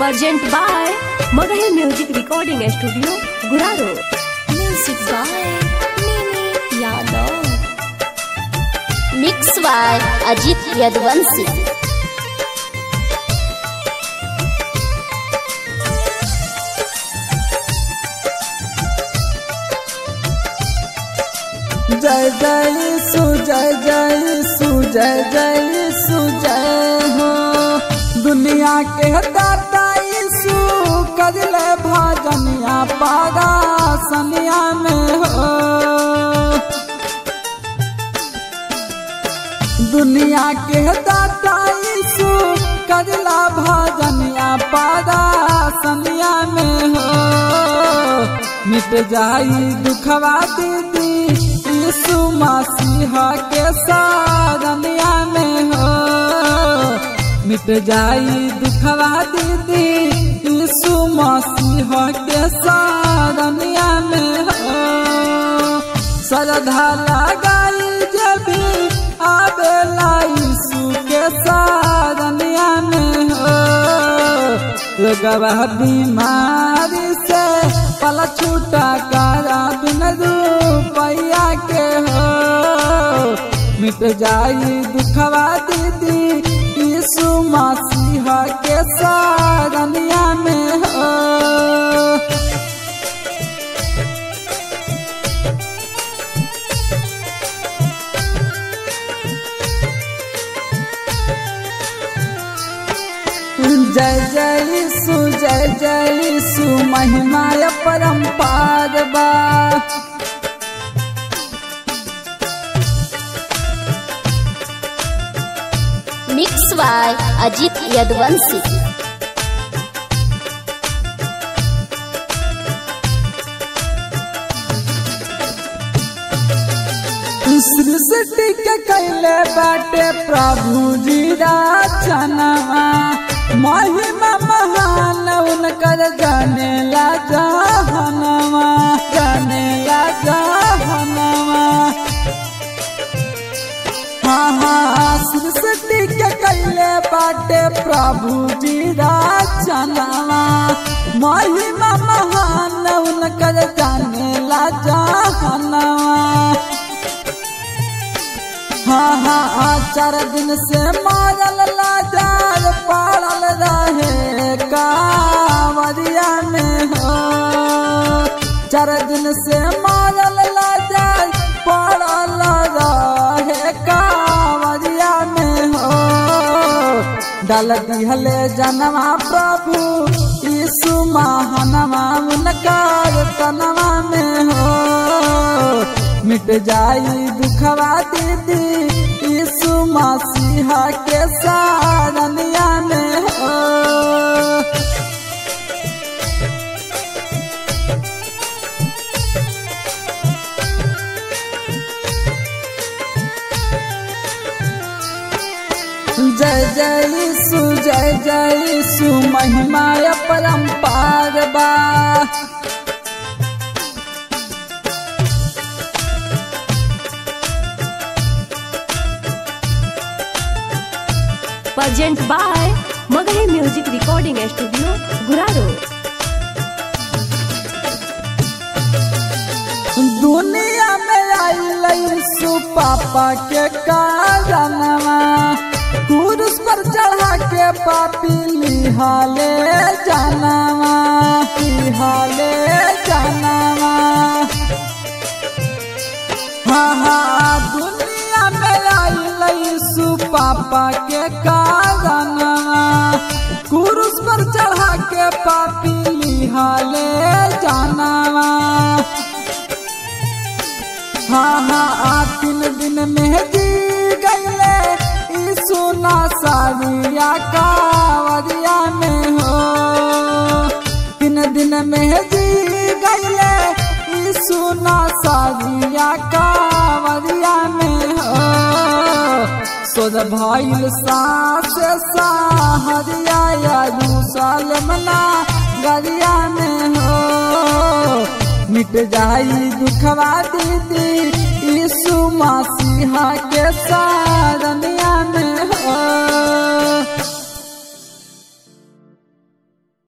Present by Magahi Music Recording Studio, Guraro. Music by Mimi Yadav. Mix by Ajit Yadvansi. जय जय सु जय जय सु जय जय सु जय हो दुनिया के दाता यीशु कजले भजनिया पारा सनिया में हो दुनिया के दाता यीशु कजला भजनिया पारा सनिया में हो मिट जाई दुखवा दीदी यीशु मसीहा के सारनिया में हो मिट जाई दुखवा दीदी यीशु मसीहा के सारनिया में हो श्रद्धा लगाई जबी आवेला यीशु के सारनिया में हो लोगवा बीमारी से पल छूटा करा बिन रुपया के हो मिट जाई दुखवा दीदी यीशु मसीहा के सारनिया में हो जय जय सु जय जय सु महिमा परम्पार बा Mix by Ajit Yadvansi. सृष्टि के कैले बाटे प्रभु जी रचनवा महिमा महान उनकर जाने ला जहनवा जाने ला जहनवा हाँ हाँ सृष्टि के कैले बाटे प्रभु जी रचनवा महिमा महान उनकर जाने ला जहनवा हाँ हाँ हाँ, चार दिन से मारल लाचार पाड़ल रहे कांवरिया में हो चार दिन से मारल लाचार पाड़ल रहे कांवरिया में हो डाल दिहले जनवा प्रभु यीशु महानवा उनकार तनवा में हो मिट जाई दुखवा दीदी यीशु मसीहा के सारनिया में हो जय जय यीशु जय जय यीशु महिमा परम्पार बा Present by Magahi Music Recording Studio, Guraro. दुनिया में आई यीशु पापा के कारणवा क्रूस पर चढ़ा के पापी लिहाले जानवा लिहाले जानवा हाँ हाँ दुनिया में आई यीशु पापा के कारणवा क्रूस पर चढ़ा के पापी लिहाले जानवा हाँ हाँ आ तीन दिन में जी गईले यीशु नासारिया कावरिया में हो तीन दिन में जी गईले यीशु नासारिया कावरिया में हो सोद भइल सास साहरिया यरूशलेम ना गरिया में हो मिट जाई दुखवा दीदी यीशु मसीहा के सारनिया में हो